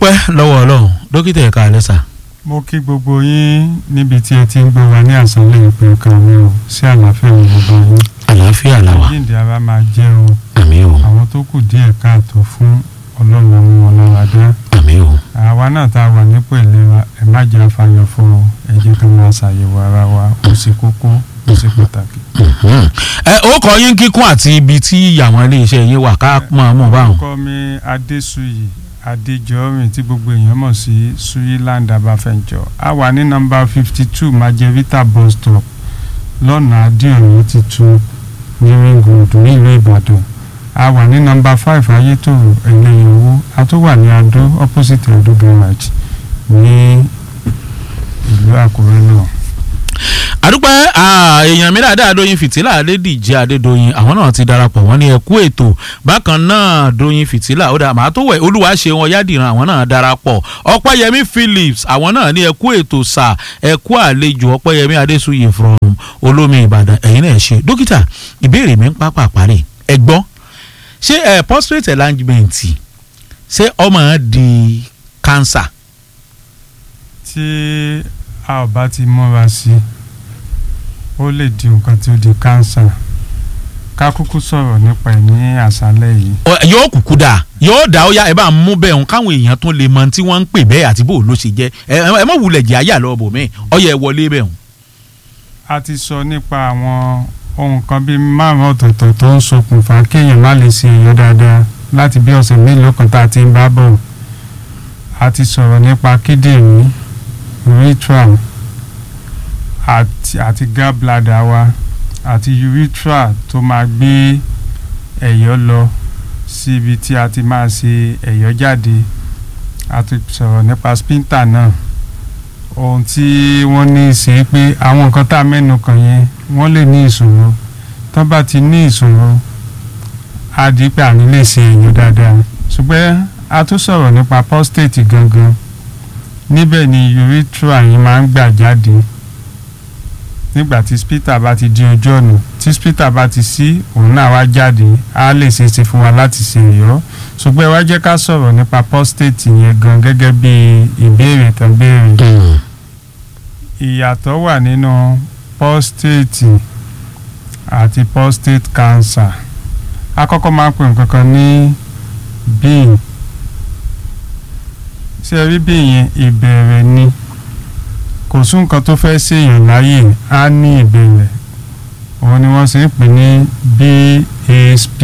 adúpẹ́ lọ́wọ́ ọlọ́run dókítà ẹ̀ka alẹ́sà. mo kí gbogbo yín níbi tí ẹ ti ń gbọ́ wa ní àṣálẹ́ ìpè kàwé o sí àlàáfíà ní gbogbo yín. àlàáfíà làwà jíǹde ara máa jẹ́ o àmì o àwọn tó kù díẹ̀ káàtó fún ọlọ́run àwọn ọlọ́wàdá àmì o. àwa náà tá a wà nípò ìlera ẹ má jẹ́ àfàyàn fún ọ ẹ jẹ́ ká máa ṣàyẹ̀wò ara wa ó ṣe kókó ó ṣe pàtàkì. Mhm. ẹ ó kọ yín kíkún àti ibi tí àwọn iléeṣẹ́ yín wà ká mọ̀ mọ̀ báwọn. orúkọ mi adéṣuyì adéjọrin tí gbogbo èèyàn mọ̀ sí suyiland abafẹ́njọ a wà ní nọ́mbà fifty two majevita bus stop lọ́nà adéọ̀yọ́ tuntun ní ringold nílùú ìbàdàn a wà ní nọ́mbà five ayétòrò ẹlẹ́yẹwò a tún wà ní adó opposite adó garage ní ìlú àkúrẹ́ náà. àdúpẹ́ ah, èèyàn mi dáadáa dóyin fìtílà adédìjẹ́ adédọ́yìn àwọn náà ti darapọ̀ wọ́n ní ẹkú ètò bákan náà dóyin fìtílà ó dà màá tó wẹ̀ olúwa ṣe wọn yádìran àwọn náà darapọ̀ ọpẹ́yẹmí phillips àwọn náà ní ẹkú ètò sà ẹkú àlejò ọpẹ́yẹmí adésúyè from olómi ìbàdàn ẹ̀yin náà ṣe dókítà ìbéèrè mi ń pápá parí ẹ gbọ́ ṣé ẹ prostate enlargement ṣé ọmọ di cancer tí a ò bá ti múra sí i ó lè di nǹkan tí ó di kánsà ká kúkú sọ̀rọ̀ nípa ẹ̀ ní àṣálẹ́ yìí. Ọ- yóò kúkú dà yóò dà ó yá ẹ bá ń mú bẹ́ẹ̀ hàn káwọn èèyàn tún lè mọ tí wọ́n ń pè bẹ́ẹ̀ àti bó ló ṣe jẹ́ ẹ ẹ mọ̀ wulẹ̀ jẹ́ àyà lọ́wọ́ bò mí ọyẹ wọlé bẹ́ẹ̀ hàn. a ti sọ nípa àwọn ohun kan bíi márùn ọ̀tọ̀ọ̀tọ̀ tó ń ṣokùnfà kéèyàn má lè ṣe èèyàn dáadáa láti bí ọ̀sẹ̀ mélòó kan tá a ti ń bá bọ̀ a ti sọ̀rọ̀ nípa kíndìnrín urethra àti àti gallbladder wa àti urethra tó máa gbé ẹ̀yọ́ lọ sí ibi tí a ti máa ṣe ẹ̀yọ́ jáde a ti sọ̀rọ̀ nípa sphincter náà ohun tí wọ́n ní í ṣe pé àwọn nǹkan tá a mẹ́nu kàn yẹn wọ́n lè ní ìṣòro tán bá ti ní ìṣòro á di pé àní lè ṣe èèyàn dáadáa ṣùgbọ́n a tún sọ̀rọ̀ nípa prostate gangan níbẹ̀ ni urethra yìí máa ń gbà jáde nígbà tí sphincter bá ti di ojú ọ̀nà tí sphincter bá ti ṣí òun náà wá jáde á lè ṣe é ṣe fún wa láti ṣe èèyàn ṣùgbọ́n ẹ wá jẹ́ ká sọ̀rọ̀ nípa prostate yẹn gan gẹ́gẹ́ bí ìbéèrè tán béèrè ìyàtọ̀ wà nínú prostate àti prostate cancer àkọ́kọ́ máa ń pè nǹkan kan ní bíi ṣé ẹ rí bíi yẹn ìbẹ̀rẹ̀ ni kò sún nǹkan tó fẹ́ ṣèyàn láyè á ní ìbẹ̀rẹ̀ òun ni wọ́n ṣe ń pè ní BASP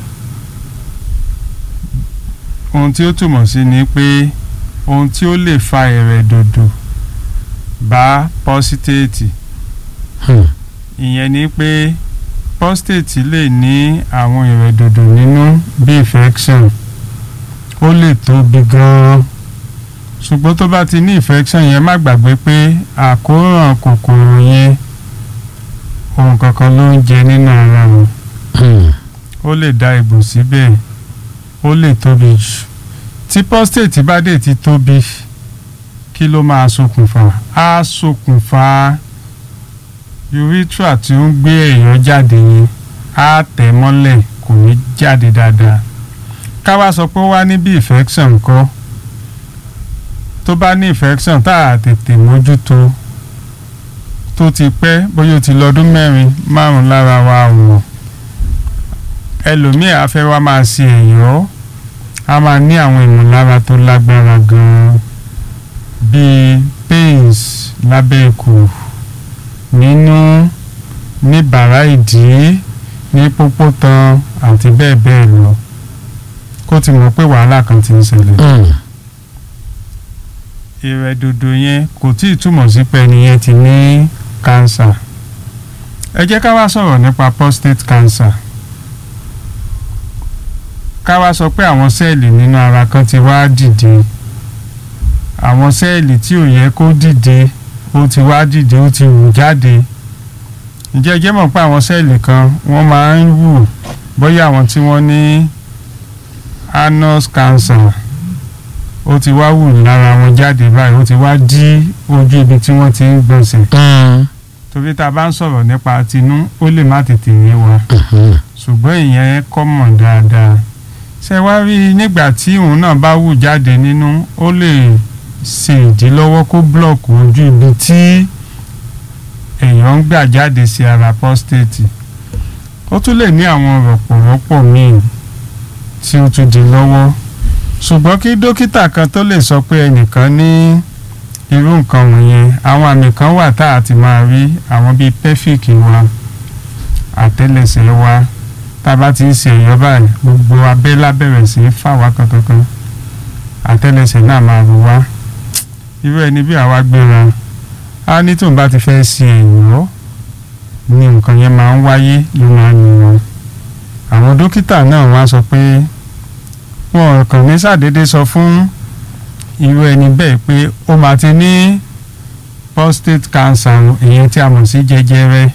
ohun tí ó túmọ̀ sí ni pé ohun tí ó lè fa ẹ̀rẹ̀dòdò bá prostate ìyẹn ni pé prostate lè ní àwọn ìrẹ̀dòdò nínú bí infection ó lè tóbi gan-an ṣùgbọ́n tó bá ti ní infection yẹn má gbàgbé pé àkóràn kòkòrò yẹn ohun kankan ló ń jẹ nínú ara wọn ó lè dá egbò síbẹ̀ ó lè tóbi jù tí prostate bá dé ti tóbi kí ló máa ṣokùnfà á ṣokùnfà urethra tí ó ń gbé èèyàn jáde yẹn á tẹ̀ mọ́lẹ̀ kò ní jáde dáadáa ká wá sọ pé ó wá níbi infection kọ́ tó bá ní infection tá a tètè mójútó tó ti pẹ́ bóyá ó ti lọ́dún mẹ́rin márùn lára wa wọ̀n ẹlòmíì á fẹ́ wá máa ṣe ẹ̀yọ́ á máa ní àwọn ìmọ̀lára tó lágbára gan-an bíi pains lábẹ́ ikùn nínú ní bàrá ìdí ní pópó tan àti bẹ́ẹ̀ bẹ́ẹ̀ lọ kó ti mọ̀ pé wàhálà kan ti ń ṣẹlẹ̀ ìrẹ̀dòdò yẹn kò tí ì túmọ̀ sí pé ẹni yẹn ti ní cancer ẹ jẹ́ ká wá sọ̀rọ̀ nípa prostate cancer ká wá sọ pé àwọn sẹ́ẹ̀lì nínú ara kan ti wá dìde àwọn sẹ́ẹ̀lì tí ò yẹ kó dìde ó ti wá dìde ó ti wù jáde ǹjẹ́ ẹ jẹ́ mọ̀ pé àwọn sẹ́ẹ̀lì kan wọ́n máa ń wù bóyá àwọn tí wọ́n ní anus cancer ó ti wá wù lára wọn jáde báyìí ó ti wá dí ojú ibi tí wọ́n ti ń gbọ̀nsẹ̀ torí tá a bá ń sọ̀rọ̀ nípa tinú ó lè má tètè yé wa ṣùgbọ́n ìyẹn kọ́mọ̀ dáadáa ṣe wá rí nígbà tí òun náà bá wù jáde nínú ó lè ṣe ìdílọ́wọ́ kó blọọkù ojú ibi tí èèyàn ń gbà jáde sí ara prostate ó tún lè ní àwọn rọ̀pọ̀rọ̀pọ̀ míì tí ó tún di lọ́wọ́ ṣùgbọ́n kí dókítà kan tó lè sọ pé ẹnìkan ní irú nǹkan wọ̀nyẹn àwọn àmì kan wà tá a ti máa rí àwọn bíi pẹ́fíìkì wa àtẹ́lẹsẹ̀ wa tá a bá ti ń ṣe ẹ̀yọ́ báyìí gbogbo abẹ́ lábẹ̀rẹ̀ sí í fà wá kankankan àtẹ́lẹsẹ̀ náà máa rò wá irú ẹni bí àwa gbéra á ní tóun bá ti fẹ́ ṣe ẹ̀yọ́ ni nǹkan yẹn máa ń wáyé ló máa ń nìyẹn àwọn dókítà náà wá sọ pé wọn kàn ní ṣàdédé sọ fún irú ẹni bẹ́ẹ̀ pé ó máa ti ní prostate cancer ìyẹn tí a mọ̀ sí jẹjẹrẹ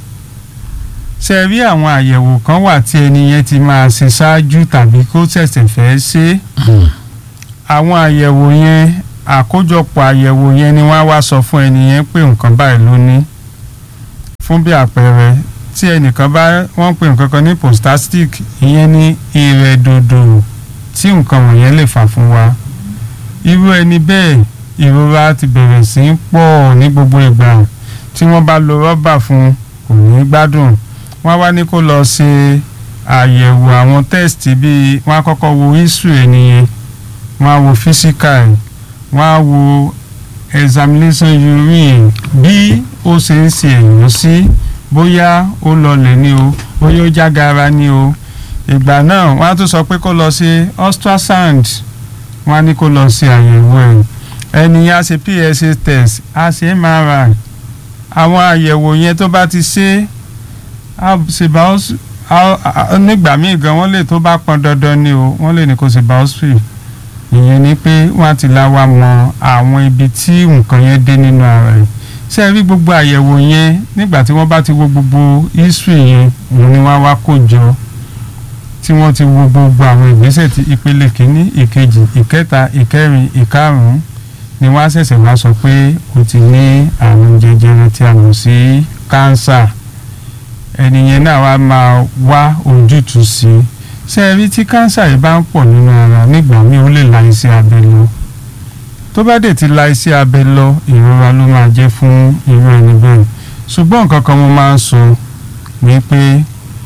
ṣe rí àwọn àyẹ̀wò kan wà tí ẹni yẹn ti máa ṣe ṣáájú tàbí kó ṣẹ̀ṣẹ̀ fẹ́ ṣe àwọn àyẹ̀wò yẹn àkójọpọ̀ àyẹ̀wò yẹn ni wọ́n á wá sọ fún ẹni yẹn pé nǹkan báyìí ló ní fún bí àpẹẹrẹ tí ẹnìkan bá wọ́n pè nǹkan kan ní prostatic ìyẹn ní ìrẹ̀dòdò tí nǹkan wọ̀nyẹn lè fà fún wa irú ẹni bẹ́ẹ̀ ìrora ti bẹ̀rẹ̀ sí í pọ̀ ní gbogbo ìgbà tí wọ́n bá lo rọ́bà fún kò ní gbádùn wọ́n wá ní kó lọ ṣe àyẹ̀wò àwọn test bíi wọ́n á kọ́kọ́ wo history ẹni yẹn wọ́n á wo physical wọ́n á wo examination urine bí ó ṣe ń ṣe èèyàn sí bóyá ó lọlẹ̀ ni o bóyá ó jágara ni o ìgbà náà wọ́n á tún sọ pé kó lọ ṣe ultrasound wọ́n á ní kó lọ ṣe àyẹ̀wò ẹ̀ ẹni á ṣe PSA test á ṣe MRI àwọn àyẹ̀wò yẹn tó bá ti ṣe á ṣe biopsy nígbà míì gan wọ́n lè tó bá pọn dandan ni o wọ́n lè ní kó ṣe biopsy ìyẹn ni pé wọ́n á ti la wa mọ àwọn ibi tí nǹkan yẹn dé nínú ara ẹ̀ ṣé ẹ rí gbogbo àyẹ̀wò yẹn nígbà tí wọ́n bá ti wo gbogbo history yẹn òun ni wọ́n á wá kó jọ tí wọ́n ti wo gbogbo àwọn ìgbésẹ̀ tí ìpele kìíní ìkejì ìkẹta ìkẹrin ìkarùn-ún ni wọ́n á ṣẹ̀ṣẹ̀ wá sọ pé o ti ní àrùn jẹjẹrẹ tí a mọ̀ sí kánsà ẹni yẹn náà wá máa wá ojútùú sí i ṣé ẹ rí tí kánsà yìí bá ń pọ̀ nínú ara nígbà míì ó lè la iṣẹ́ abẹ lọ tó bá dẹ̀ ti la iṣẹ́ abẹ lọ ìrora ló máa jẹ́ fún irú ẹni bẹ́ẹ̀ ṣùgbọ́n nǹkan kan mo máa ń sọ ni pé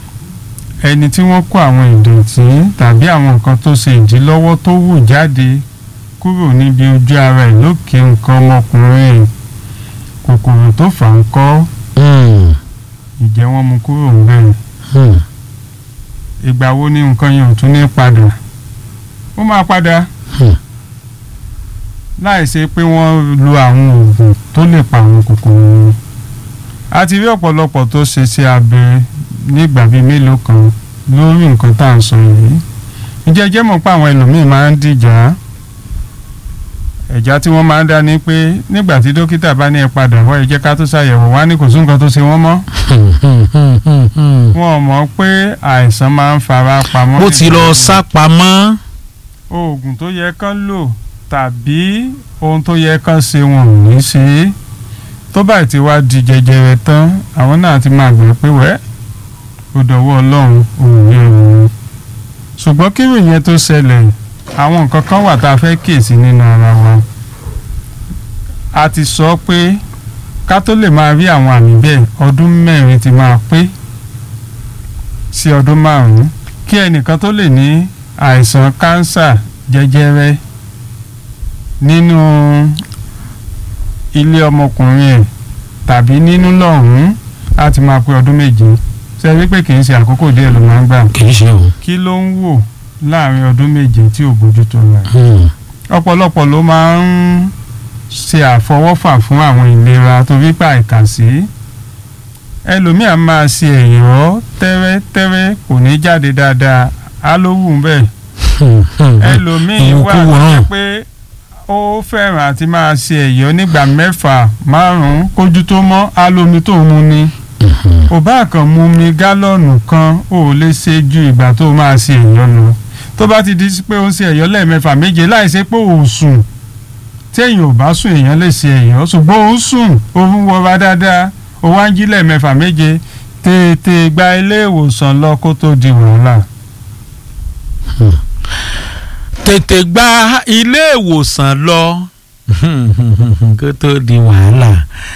ẹni tí wọ́n kó àwọn ìdọ̀tí tàbí àwọn nǹkan tó ṣe ìdílọ́wọ́ tó wù jáde kúrò níbi ojú ara ẹ̀ lókè nǹkan ọmọkùnrin ẹ̀ kòkòrò tó fà ń kọ́ ìjẹ́ wọ́n mú kúrò ń bẹ̀rẹ̀ ìgbà wo ni nǹkan yẹn ò tún ní padà ó máa padà láì ṣe pé wọ́n lo àwọn oògùn tó lè pa àwọn kòkòrò yẹn a ti rí ọ̀pọ̀lọpọ̀ tó ṣe sí abẹ nígbà bíi mélòó kan lórí nǹkan tá à ń sọ yìí ǹjẹ́ jẹ́ mọ̀ pé àwọn ẹlòmíì máa ń dìjà ẹ̀já tí wọ́n máa ń dá ní pé nígbà tí dókítà bá ní ẹ padà wá ẹ jẹ́ ká tó ṣàyẹ̀wò wá ní kò sí nǹkan tó ṣe wọ́n mọ́ wọn mọ̀ pé àìsàn máa ń fara pamọ́. bó ti lọ sá pamọ́. oògùn tó yẹ kán lò tàbí ohun tó yẹ kán ṣe wọn ò ní ṣe é tó bá ti wá di jẹjẹrẹ tán àwọn náà ti máa gbà pé wẹ́ẹ́ ó dọ̀wọ́ ọlọ́run òun yẹn òun ṣùgbọ́n kí ìròyìn tó ṣẹlẹ̀ àwọn nǹkan kan wà tá a fẹ́ kíyèsí nínú ara wa a ti sọ pé ká tó lè máa rí àwọn àmì bẹ́ẹ̀ ọdún mẹ́rin ti máa pé sí ọdún márùn-ún kí ẹnìkan tó lè ní àìsàn kánsà jẹjẹrẹ nínú ilé ọmọkùnrin ẹ̀ tàbí nínú lọ́hùn-ún á ti máa pé ọdún méje ṣe rí pé kì í ṣe àkókò díẹ̀ ló máa ń gbà. kì í ṣe o. kí ló ń wò láàrin ọdún méje tí ò bójútó rẹ̀. ọ̀pọ̀lọpọ̀ ló máa ń ṣe àfọwọ́fà fún àwọn ìlera torí pé àìkàsí. ẹlòmíà máa ṣe ẹ̀yọ́ tẹ́rẹ́tẹ́rẹ́ kò ní jáde dáadáa á ló wù ú bẹ́ẹ̀. ẹlòmíì wà lóye pé ó fẹ́ràn àti máa ṣe ẹ̀yọ́ nígbà mẹ́fà márùn-ún kójú tó mọ́ á lómi tó mu ni ò bá kàn mu mi gálọ́ọ̀nù kan ò lè ṣe ju ìgbà tó máa ṣe ẹ̀yọ́ lọ tó bá ti di pé ó ń ṣe ẹ̀yọ́ lẹ́ẹ̀mẹ́fà méje láìsí pé ò sùn téèyàn ò bá sùn èèyàn lè ṣe ẹ̀yọ́ ṣùgbọ́n ó ń sùn ó ń wọra dáadáa ó wá ń jí lẹ́ẹ̀mẹ́fà méje tètè gba ilé ìwòsàn lọ kó tó di wàhálà tètè gba ilé ìwòsàn lọ kó tó di wàhálà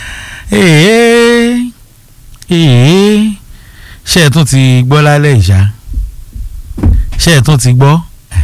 èè èè ṣé ẹ tún ti gbọ́ lálẹ́ ìṣá ṣé ẹ tún ti gbọ́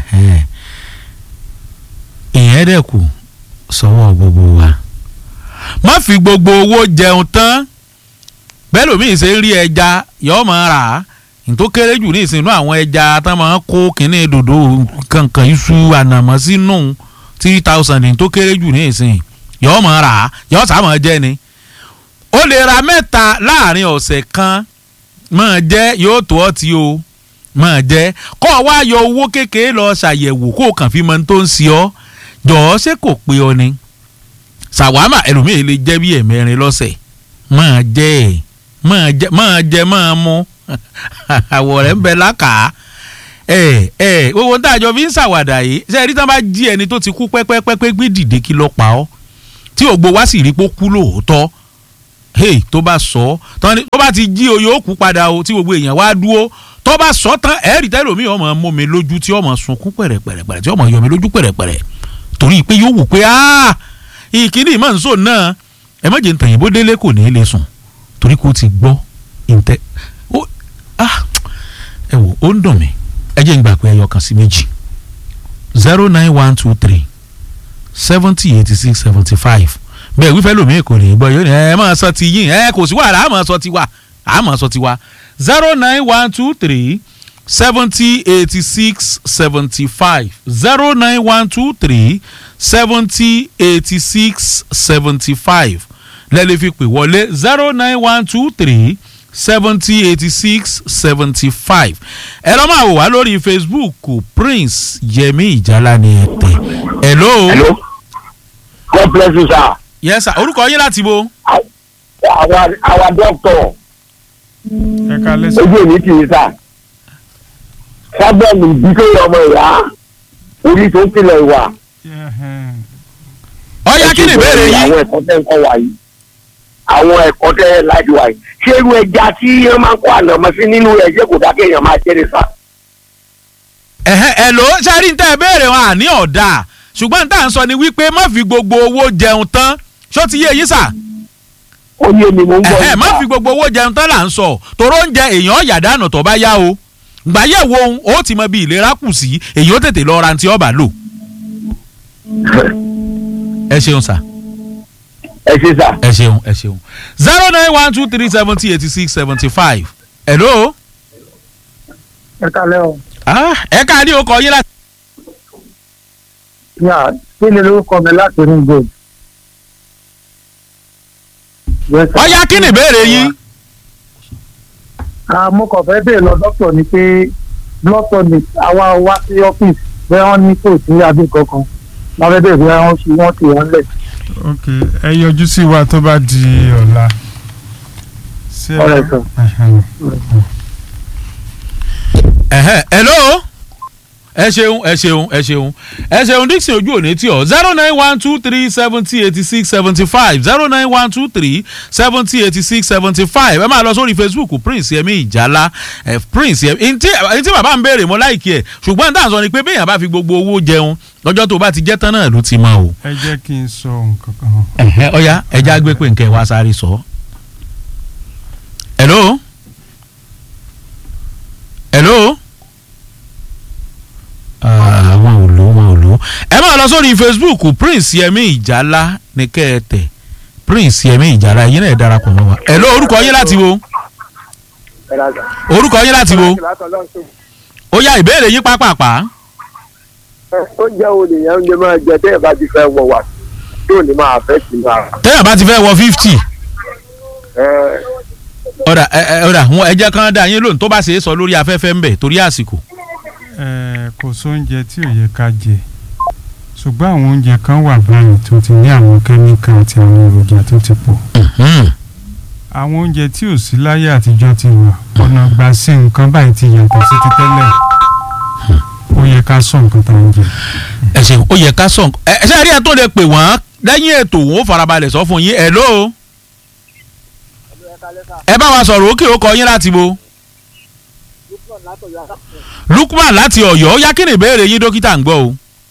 ìyẹn dẹ̀ kù sọ́wọ́ gbogbo wa má fi gbogbo owó jẹun tán bẹ́ẹ̀ lómi ṣe ń rí ẹja yọ́ọ́ máa rà á tó kéré jù ní ìsinú àwọn ẹja tán máa ń kó kínní dòdò kankan iṣu ànàmọ́ sínú three thousand ní tó kéré jù ní ìsìn yọ́ọ́ máa rà á yọ́ọ́ sá máa jẹ́ ni ó lè ra mẹ́ta láàrin ọ̀sẹ̀ kan máa jẹ́ yóò tó ọtí o máa jẹ́ kọ́ ọ wá yọ owó kékeré lọ ṣàyẹ̀wò kó o kàn fi mọ tó ń ṣe ọ́ jọ̀ọ́ ṣé kò pé ọ ni ṣàwámà ẹlòmíì lè jẹ́ bí ẹ̀mẹrin lọ́sẹ̀ máa jẹ́ ẹ̀ máa jẹ́ máa jẹ́ máa mú àwọ̀ rẹ̀ ń bẹ lákàá ẹ ẹ gbogbo tá a jọ fi ń ṣàwàdà yìí ṣe rí tán bá jí ẹni tó ti kú pẹ́pẹ́pẹ́pẹ́ gbé dìde kí ló pa ọ́ tí ògbó wá sì rí pé ó kú lóòótọ́ hey tó bá sọ tán ni tó bá ti jí o yóò kú padà o tí gbogbo èèyàn wá dúró tó bá sọ tán ẹ̀ẹ́rì tẹ́lómi ọmọ mú mi lójú tí ọmọ sunkún pẹ̀rẹ̀pẹ̀rẹ̀ tí ọmọ yọ mi lójú pẹ̀rẹ̀pẹ̀rẹ̀ torí pé yóò wù pé ìkíní ìmọ̀ nsọ náà ẹ má jẹ́ ntàyìnbó délé kò ní í lè sùn torí kò ti gbọ́ ìtẹ́ ẹ wò ó ń dùn mí ẹ jẹ́ ń gbà pé ẹyọ kan sí méjì zero nine one two three seventy eighty six seventy five bẹ́ẹ̀ wífẹ́ lómi kò ní í gbọ́ yóò ní ẹ máa sọ ti yín ẹ kò sí wàhálà àmọ́ sọ ti wà àmọ́ sọ ti wà zero nine one two three seventy eighty six seventy five zero nine one two three seventy eighty six seventy five lẹ́lẹ́ fi pè wọlé zero nine one two three seventy eighty six seventy five ẹ lọ́ máa wò wá lórí facebook prince yẹmi ìjálá ni ẹ tẹ̀ hello. hello god bless you sir. yes sir orúkọ yín láti bo. our our doctor ẹ ká lẹ́sìn. ojú èmi kì í sà sábẹ́ẹ̀lì ìdíkẹ́ ọmọ ìyá orí tó ń tilẹ̀ wà. ọ̀ya kí ni ìbéèrè yín. àwọn ẹ̀kọ́ tẹ́ ń kọ́ wa yìí àwọn ẹ̀kọ́ tẹ́ ẹ láti wà yìí ṣé irú ẹja tí wọ́n máa ń kó ànàmọ́ sí nínú ẹ̀ ṣé kò dá kéèyàn máa jẹ́ ní sà. ẹ̀hẹ́ ẹ̀ ló sáré tẹ́ ẹ béèrè wọn àní ọ̀dà ṣùgbọ́n tá à ń sọ ni wípé má fi gbogbo owó jẹun tán ṣó ti yé yín sà. ó ní èmi mò ń gbọ́ ẹ̀hẹ́ má fi gbogbo owó jẹun tán là ń sọ toró ń jẹ èèyàn ọ̀yàdánù tó bá yá o gbàyẹ̀wò ohun ó ti mọ bí ìlera kù sí èyí ó tètè lọ ra ti ọba lò. ẹ ṣeun sà ẹ ṣe sà. ẹ ṣeun ẹ ṣeun zero nine one two three seventy eighty six seventy five hello. ẹ kálẹ́ o. ah ẹ ká ní okò yín láti. yà kí ni lórúkọ mi láti ní gold. ọ̀ya kí ni ìbéèrè yín. mo kàn fẹ́ bèèrè lọ dókítà ni pé blood tonic àwa wá sí ọ́fíìsì bẹ́ẹ̀ wọ́n ní kò sí abẹ́ kankan lábẹ́ bẹ́ẹ̀ bẹ́ẹ̀ wọ́n ṣe wọ́n ti wọ́n lẹ̀. ok ẹ yọjú sí wa tó bá di ọ̀la. Ṣé ẹ- Alright, sir. Ẹhẹn. ẹ̀hẹ́ hello ẹ ṣeun ẹ ṣeun ẹ ṣeun ẹ ṣeun dixon ojú òní tí ọ zero nine one two three seventy eighty six seventy five zero nine one two three seventy eighty six seventy five ẹ máa lọ sórí facebook prince yẹmi ìjálá ẹ prince yẹmi ntí ntí bàbá ń béèrè mọ́ láìkí ẹ̀ ṣùgbọ́n tá à ń sọ ni pé béèyàn bá fi gbogbo owó jẹun lọ́jọ́ tó bá ti jẹ́ tán náà ló ti mọ o. ẹ jẹ́ kí n sọ nǹkan kan. ẹ̀hẹ́ ọ̀ya ẹja gbé pé nkẹ́ wá sáré sọ. hello hello Ah, wọn ò lò wọn ò lò ẹ máa lọ sórí facebook prince yẹmi ìjálá ní kẹ́ẹ̀tẹ̀ prince yẹmi ìjálá yín náà ẹ darapọ̀ mọ́ wa hello orúkọ yín láti wo orúkọ yín láti wo ó yá ìbéèrè yín pápápá oúnjẹ wo lèèyàn ń lè máa jẹ tẹ́ ẹ̀ bá ti fẹ́ wọ wà tí ò ní máa fẹ́ sí máa. téèyàn bá ti fẹ́ wọ fifty ọ̀dà ẹ ẹ ọ̀dà wọn ẹ jẹ́ kán dá yín lóhùn tó bá ṣe é sọ lórí afẹ́fẹ́ ń bẹ̀ torí àsìkò. Ẹ, kò sóúnjẹ tí ò yẹ ká jẹ ṣùgbọ́n àwọn oúnjẹ kan wà báyìí tó ti ní àwọn kẹ́míkà àti àwọn èròjà tó ti pọ̀ Mhm. àwọn oúnjẹ tí ò sí láyé àtijọ́ ti wà ọ̀nà gbà sí nǹkan báyìí ti yàtọ̀ sí ti tẹ́lẹ̀ ó yẹ ká sọ nǹkan tá à ń jẹ. ẹ ṣeun ó yẹ ká sọ nǹkan ẹ ṣe àríyá tó lè pè wọ́n lẹ́yìn ètò wọn ó farabalẹ̀ sọ fún yín hello. ẹ bá wa sọ̀rọ̀ òkè ó kọ yín láti bo. lukman láti ọ̀yọ́ ó yá kí ni ìbéèrè yín dókítà ń gbọ́ o.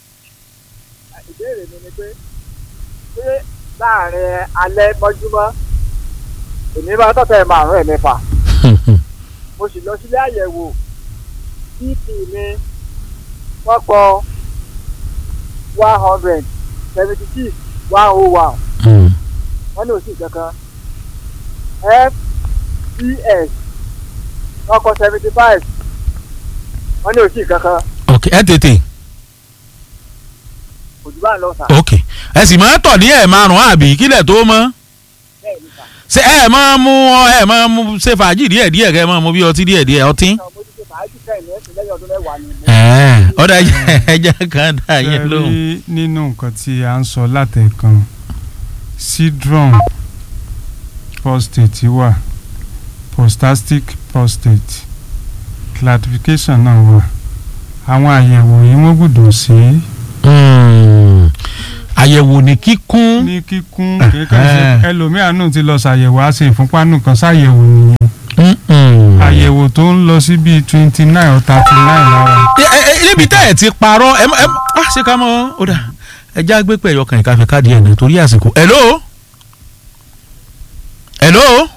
ìbéèrè mi ni pé ṣé láàrin alẹ́ mọ́júmọ́ èmi máa tọ́tẹ̀ márùn-ún ẹ̀ mẹ́fà mo sì lọ sílé àyẹ̀wò bp mi wọ́n kọ one hundred seventy six one oh one wọ́n ní òsì kankan fcs wọ́n kọ seventy five wọ́n ní òsì kankan ok ẹ tètè kò jù bá ń lọ sà ok ẹ sì máa tọ̀ ní ẹ̀ márùn-ún àbí kílẹ̀ tó mọ́ bẹ́ẹ̀ ni sà ṣé ẹ máa mú ọ ẹ máa mú ṣe fàájì díẹ̀ díẹ̀ kẹ́ ẹ máa mú bí ọtí díẹ̀ díẹ̀ ọtí. náà mo ti ṣe fàájì kẹ́hìn ní ẹ̀sìn lẹ́yìn ọdún mẹ́wàá ni mo Ẹ̀ẹ́, ọ̀dà ẹja kan dà yẹn Ṣé lóhùn. rí nínú nǹkan tí a ń sọ látẹ̀kan syndrome prostate wà prostatic prostate clarification náà wà àwọn àyẹ̀wò yìí wọ́n gbọ́dọ̀ ṣe é Hmm. àyẹ̀wò ní kíkún. ní kíkún kéèkàn ṣe ẹlòmíà náà ti lọ ṣàyẹ̀wò á ṣe ìfúnpá nù kan ṣàyẹ̀wò nìyẹn Mm-mm. àyẹ̀wò tó ń lọ sí bíi twenty nine or thirty nine lára Ẹ- ẹ- ẹ- níbi tẹ́ ẹ̀ ti parọ́ ẹ ẹ á ṣe ká mọ́ ó dà ẹja gbé pẹ̀yọ kan ìkàfẹ́ káàdì ẹ̀ nítorí àsìkò. hello hello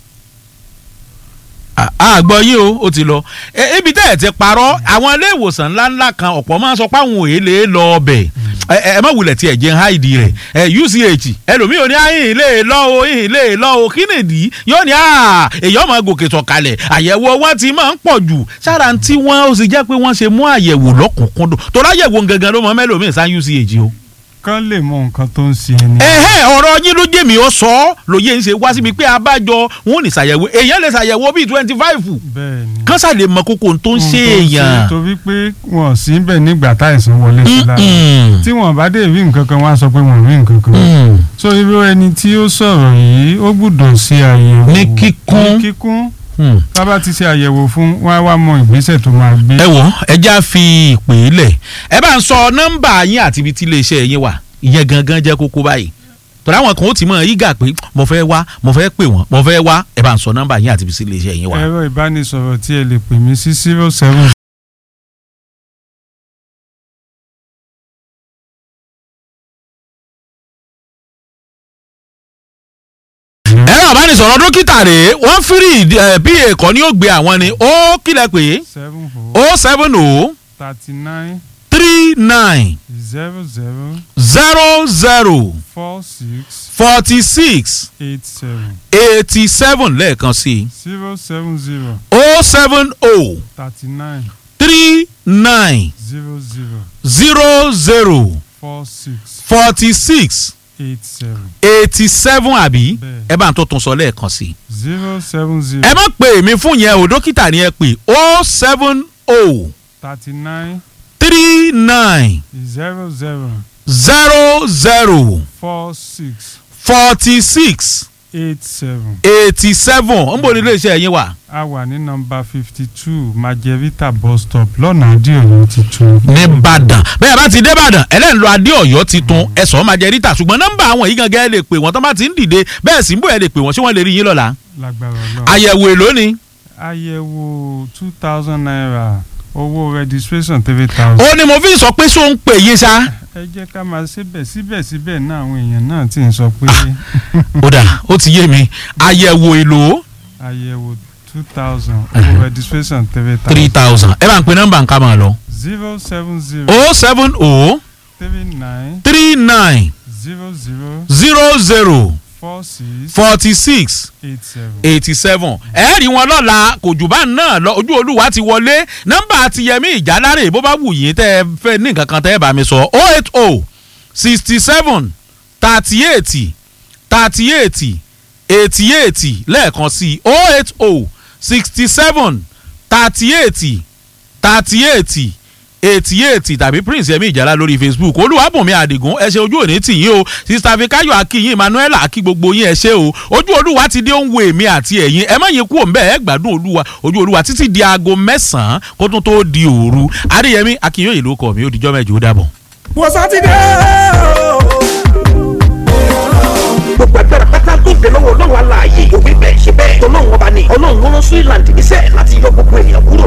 À- a gbọ́ yín o ó ti lọ Ẹ- ibi tẹ́ ẹ̀ ti parọ́ àwọn ilé ìwòsàn ńláńlá kan ọ̀pọ̀ máa ń sọ pé àwọn òye lè lọ ọbẹ̀ ẹ ẹ má wulẹ̀ tí ẹ̀ jẹ́ háìdì rẹ̀ ẹ UCH ẹlòmíì ò ní àyìn lè lọ o ìhìn lè lọ o kí nìdí yóò ní à èyàn máa gòkè sọ̀kalẹ̀ àyẹ̀wò wọn ti máa ń pọ̀ jù sára tí wọ́n ó sì jẹ́ pé wọ́n ṣe mú àyẹ̀wò lọ́kùnkúndùn tó láyẹ̀wò gangan ló mọ mẹ́lòmíì sá UCH o kán lè mọ nǹkan tó ń ṣe ẹni. ẹ̀hẹ́ ọ̀rọ̀ yín ló jẹ́ mi ó sọ ọ́ lóye ń ṣe wá síbi pé abájọ wọn ò ní ṣàyẹ̀wò èèyàn lè ṣàyẹ̀wò bíi twenty five bẹ́ẹ̀ ni. kán ṣàlè mọ kókó tó ń Ohun ṣe tó ń èèyàn. torí pé wọn ò sí bẹ́ẹ̀ nígbà táìsàn wọlé sí lára Mm-mm. tí wọn bá dé rí nǹkan kan wọn á sọ pé wọn ò rí nǹkan kan. Mm. so irú ẹni tí ó sọ̀rọ̀ yìí ó gbọ́dọ̀ ṣe àyẹ̀wò Ní kíkún. ní kíkún Mm. tá bá ti ṣe àyẹ̀wò fún wọn á wá mọ ìgbésẹ̀ tó máa gbé. ẹ wò ẹ já fi ìpè lẹ̀ ẹ bá ń sọ nọ́mbà yín àti ibi tí iléeṣẹ́ yín wà ìyẹn gangan jẹ́ kókó báyìí tọ́lá àwọn kan ó ti mọ̀ yígà pé mo fẹ́ wá mo fẹ́ pè wọ́n mo fẹ́ wá ẹ bá ń sọ nọ́mbà yín àti ibi tí iléeṣẹ́ yín wà. ẹ̀rọ ìbánisọ̀rọ̀ tí ẹ lè pè mí sí zero seven ẹ̀rọ àbánisọ̀rọ̀ dókítà rèé wọ́n fírì bí èkó ni ó gbé àwọn ni ó kílẹ̀ pé seven four ó seven o thirty nine three nine zero zero zero zero four six forty six eight seven eighty seven lẹ́ẹ̀kan sí i zero seven zero ó seven o thirty nine three nine zero zero zero zero four six forty six eight seven eighty seven àbí Bẹ́ẹ̀. ẹ bá ń tó tún sọ lẹ́ẹ̀kan sí i. zero seven zero ẹ má pè mí fún yẹn o dókítà ni ẹ pè ó seven o thirty nine three nine zero zero zero zero four six forty six eight seven eighty seven ń bò ní iléeṣẹ́ yín wà. a wà ní nọ́mbà fifty two majevita bus stop lọ́nà adéọ̀yọ́ tuntun. nìbàdàn bẹ́ẹ̀ bá ti débàdàn ẹlẹ́nu lọ adé ọ̀yọ́ titun ẹ̀sọ́ máa jẹ ríta ṣùgbọ́n nọ́mbà àwọn yìí gangan ẹ lè pè wọ́n tó bá ti ń dìde bẹ́ẹ̀ sì ń bò ẹ lè pè wọ́n ṣé wọ́n lè rí yín lọ́la. lágbára náà. àyẹ̀wò èlò ni àyẹ̀wò two thousand naira owó registration three thousand. ó ní mo fi sọ pé ṣó ń pè yín ṣá. ẹ jẹ́ ká máa síbẹ̀ síbẹ̀síbẹ̀ náà àwọn èèyàn náà ti ń sọ pé ó dà ó ti yé mi àyẹ̀wò èlò àyẹ̀wò two thousand owó registration three three thousand. thousand ẹ bá ń pe nọ́mbà nǹkan máa lọ. zero seven zero o seven o three nine three nine zero zero zero zero four six forty six eight seven. eighty seven ẹ rí wọn lọ́la kò jù bá náà lọ ojú olúwa ti wọlé nọ́mbà ti yẹmí ìjálárè bó bá wù yín tẹ́ ẹ fẹ́ ní nǹkan kan tẹ́ ẹ bá mi sọ o eight o sixty seven thirty eight thirty eight eighty eight lẹ́ẹ̀kan sí o eight o sixty seven thirty eight thirty eight eighty eight tàbí prince yẹmi ìjàlá lórí facebook olúwàbùnmi àdìgún ẹ ṣe ojú òní tì yín o sista fikayo akínyìn emmanuel akí gbogbo yín ẹ ṣe o ojú olúwa ti dé ń wo èmi àti ẹ̀yin ẹ má yín kú òǹbẹ ẹ gbádùn olúwa ojú olúwa títí di aago mẹ́sàn-án kó tún tó di òru adéyẹmí akínyìn ló kọ mi ó dijọ́ mẹ́jọ ó dàbọ̀. wọ́n sátidé o. gbogbo agbára pátá tó bẹ lọ́wọ́ ọlọ́run aláàyè òwe bẹ́ẹ̀ ṣe bẹ́ẹ̀ tọ́lọ́run ọba ni ọlọ́run ló rán Switzerland níṣẹ́ láti yọ gbogbo ènìyàn kúrò